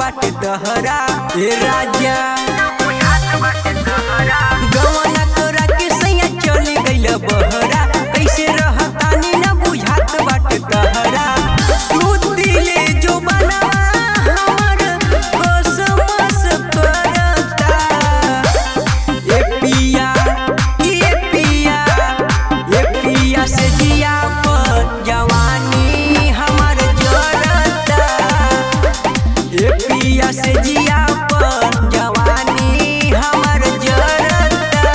बाटे तहरा ए राजा गवना तोरा के सैया चली गइल बहरा कैसे रहतानी न बुझात बाटे तहरा सुतिले जो बना हमर कसमस करता ए पिया ए पिया ए पिया से जिया पर जवानी हमर जरता ए पिया से जिया पर जवानी हमर जरता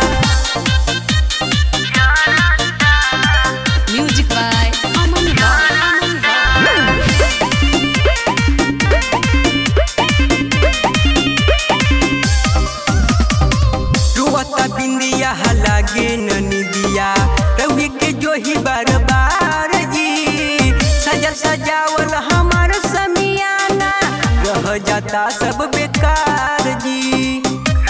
Music by Aman Rock. रुवता बिंदिया लागे ननिदिया रवि के जो ही बार बार जी सजल सजावल हमार समियाना रह जाता सब बेकार जी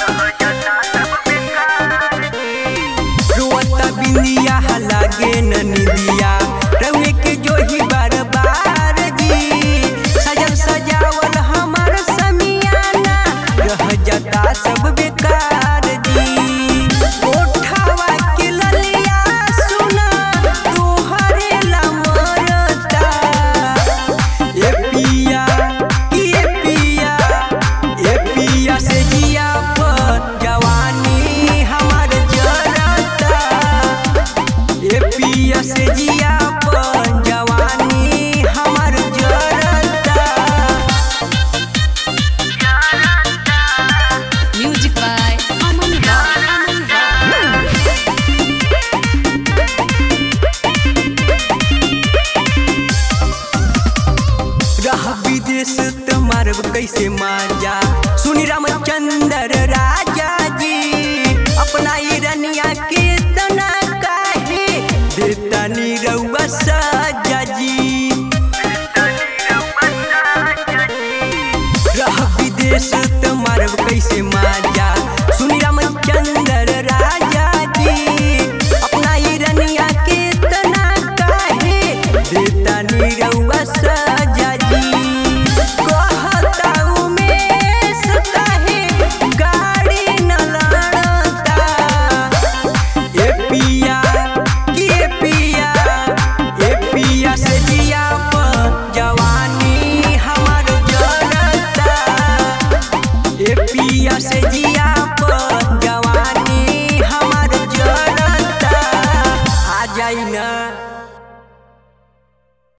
रुवता बिंदिया लागे ननिदिया रवि के जो ही बार बार जी सजल सजावल हमार समियाना रह जाता सब बेकार जी ओठावा के ललिया सुना तोहरे ला मरता ए पिया ए पिया ए पिया से जिया पर जवानी हमार जरता ए पिया से जिया पर जवानी हमार जरता Music by Aman Rock. रह विदेश त मारब कैसे माजा सुनी रामचंद्र राय